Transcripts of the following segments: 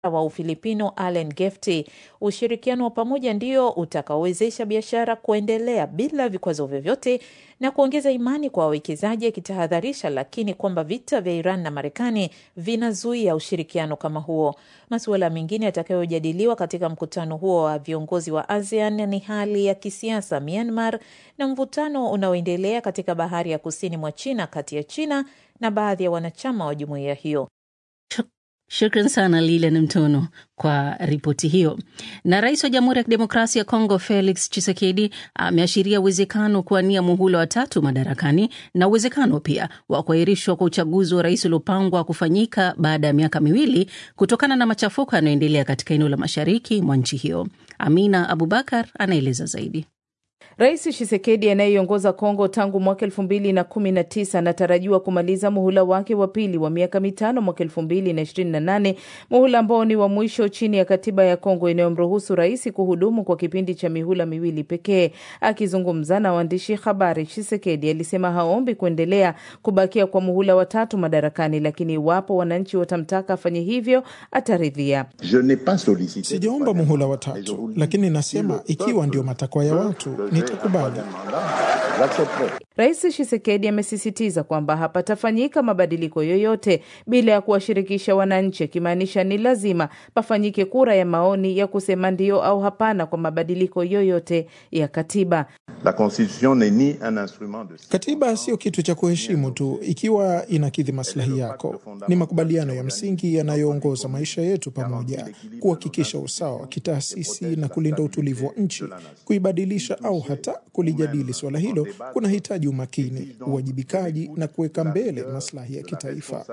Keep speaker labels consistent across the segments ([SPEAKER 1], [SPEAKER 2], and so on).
[SPEAKER 1] wa Ufilipino Allen Gefty. Ushirikiano wa pamoja ndio utakaowezesha biashara kuendelea bila vikwazo vyovyote na kuongeza imani kwa wawekezaji, akitahadharisha lakini kwamba vita vya Iran na Marekani vinazuia ushirikiano kama huo. Masuala mengine yatakayojadiliwa katika mkutano huo wa viongozi wa ASEAN ni hali ya kisiasa Myanmar na mvutano unaoendelea katika bahari ya kusini mwa China kati ya China na baadhi ya wanachama wa jumuiya hiyo.
[SPEAKER 2] Shukran sana Lilian Mtono kwa ripoti hiyo. Na rais wa Jamhuri ya Kidemokrasia ya Kongo Felix Tshisekedi ameashiria uwezekano kuwania muhula wa tatu madarakani na uwezekano pia wa kuahirishwa kwa uchaguzi wa rais uliopangwa kufanyika baada ya miaka miwili kutokana na machafuko yanayoendelea katika eneo la mashariki mwa nchi hiyo. Amina Abubakar anaeleza zaidi.
[SPEAKER 1] Rais Tshisekedi anayeiongoza Kongo tangu mwaka elfu mbili na kumi na tisa anatarajiwa kumaliza muhula wake wa pili wa miaka mitano mwaka elfu mbili na ishirini na nane muhula ambao ni wa mwisho chini ya katiba ya Kongo inayomruhusu rais kuhudumu kwa kipindi cha mihula miwili pekee. Akizungumza na waandishi habari, Tshisekedi alisema haombi kuendelea kubakia kwa muhula watatu madarakani, lakini iwapo wananchi watamtaka afanye hivyo ataridhia.
[SPEAKER 3] Sijaomba muhula watatu, lakini nasema ikiwa ndio matakwa ya watu nitakubali.
[SPEAKER 1] Rais Tshisekedi amesisitiza kwamba hapatafanyika mabadiliko yoyote bila ya kuwashirikisha wananchi, akimaanisha ni lazima pafanyike kura ya maoni ya kusema ndio au hapana kwa mabadiliko yoyote ya katiba.
[SPEAKER 4] La constitution n'est ni un instrument de...
[SPEAKER 3] Katiba sio kitu cha kuheshimu tu ikiwa inakidhi maslahi yako. Ni makubaliano ya msingi yanayoongoza maisha yetu pamoja, kuhakikisha usawa wa kitaasisi na kulinda utulivu wa nchi. Kuibadilisha au hata kulijadili suala hilo kunahitaji umakini, uwajibikaji na kuweka mbele maslahi ya kitaifa.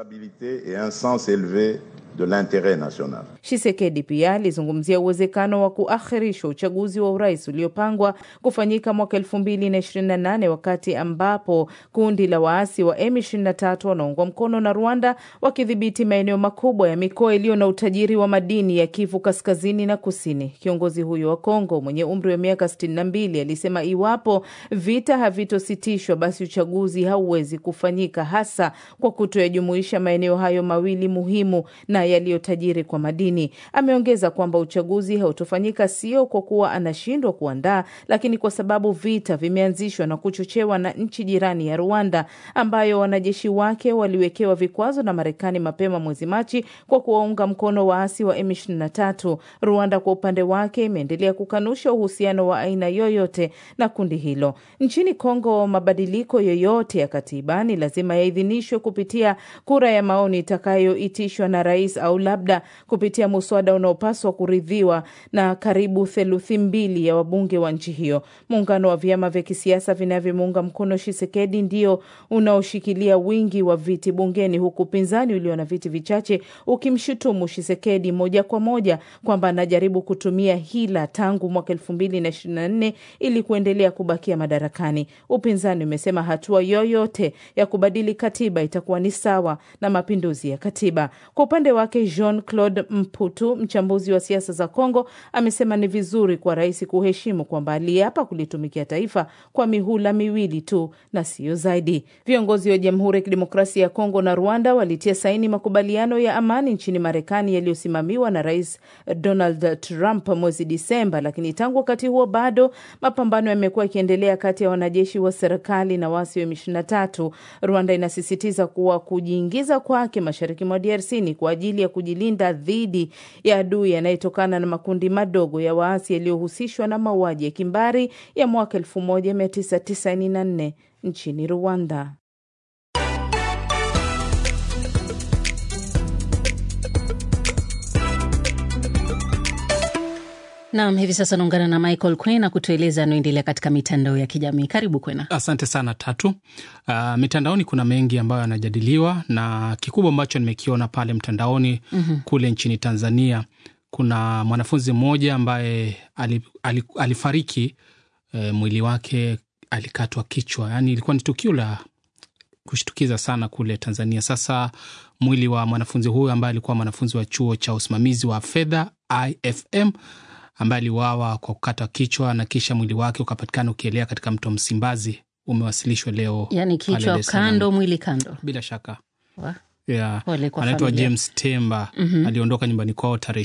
[SPEAKER 1] Tshisekedi pia alizungumzia uwezekano wa kuakhirishwa uchaguzi wa urais uliopangwa kufanyika mwaka elfu mbili na ishirini na nane wakati ambapo kundi la waasi wa M23 wanaungwa mkono na Rwanda wakidhibiti maeneo makubwa ya mikoa iliyo na utajiri wa madini ya Kivu kaskazini na kusini. Kiongozi huyo wa Kongo mwenye umri wa miaka 62 alisema iwapo vita havitositishwa, basi uchaguzi hauwezi kufanyika, hasa kwa kutoyajumuisha maeneo hayo mawili muhimu na yaliyotajiri kwa madini. Ameongeza kwamba uchaguzi hautofanyika sio kwa kuwa anashindwa kuandaa, lakini kwa sababu vita vimeanzishwa na kuchochewa na nchi jirani ya Rwanda, ambayo wanajeshi wake waliwekewa vikwazo na Marekani mapema mwezi Machi kwa kuwaunga mkono waasi wa M23. Rwanda kwa upande wake imeendelea kukanusha uhusiano wa aina yoyote na kundi hilo. Nchini Kongo, mabadiliko yoyote ya katiba ni lazima yaidhinishwe kupitia kura ya maoni itakayoitishwa na rais au labda kupitia muswada unaopaswa kuridhiwa na karibu theluthi mbili ya wabunge wa nchi hiyo. Muungano wa vyama vya kisiasa vinavyomuunga mkono Tshisekedi ndio unaoshikilia wingi wa viti bungeni, huku upinzani ulio na viti vichache ukimshutumu Tshisekedi moja kwa moja kwamba anajaribu kutumia hila tangu mwaka elfu mbili na ishirini na nne ili kuendelea kubakia madarakani. Upinzani umesema hatua yoyote ya kubadili katiba itakuwa ni sawa na mapinduzi ya katiba. Kwa upande wake, Jean Claude Mputu, mchambuzi wa siasa za Kongo, amesema ni vizuri kwa rais kuheshimu kwamba aliapa kulitumikia taifa kwa mihula miwili tu na siyo zaidi. Viongozi wa Jamhuri ya Kidemokrasia ya Kongo na Rwanda walitia saini makubaliano ya amani nchini Marekani yaliyosimamiwa na Rais Donald Trump mwezi Disemba, lakini tangu wakati huo bado mapambano yamekuwa yakiendelea kati ya wanajeshi wa serikali na waasi wa M23. Rwanda inasisitiza kuwa kujiingiza kwake mashariki mwa DRC ni kwa ajili ya kujilinda dhidi ya adui yanayetokana na makundi madogo ya waasi yaliyohusishwa na mauaji ya kimbari ya mwaka 1994 nchini Rwanda.
[SPEAKER 2] Nam, hivi sasa naungana na Michael Kwena kutueleza anaoendelea katika mitandao ya kijamii. Karibu Kwena.
[SPEAKER 5] Asante sana Tatu. Uh, mitandaoni kuna mengi ambayo yanajadiliwa na kikubwa ambacho nimekiona pale mtandaoni mm -hmm. Kule nchini Tanzania kuna mwanafunzi mmoja ambaye alifariki, e, mwili wake alikatwa kichwa, yaani ilikuwa ni tukio la kushtukiza sana kule Tanzania. Sasa mwili wa mwanafunzi huyu ambaye alikuwa mwanafunzi wa chuo cha usimamizi wa fedha IFM ambaye aliuawa kwa kukatwa kichwa na kisha mwili wake ukapatikana ukielea katika mto Msimbazi umewasilishwa leo.
[SPEAKER 2] Yani kichwa kando, mwili kando.
[SPEAKER 5] Bila shaka
[SPEAKER 2] Wa?
[SPEAKER 5] yeah.
[SPEAKER 2] Pole kwa
[SPEAKER 5] Anaitwa
[SPEAKER 2] familia.
[SPEAKER 5] James Temba
[SPEAKER 2] Mhm.
[SPEAKER 5] aliondoka nyumbani kwao tarehe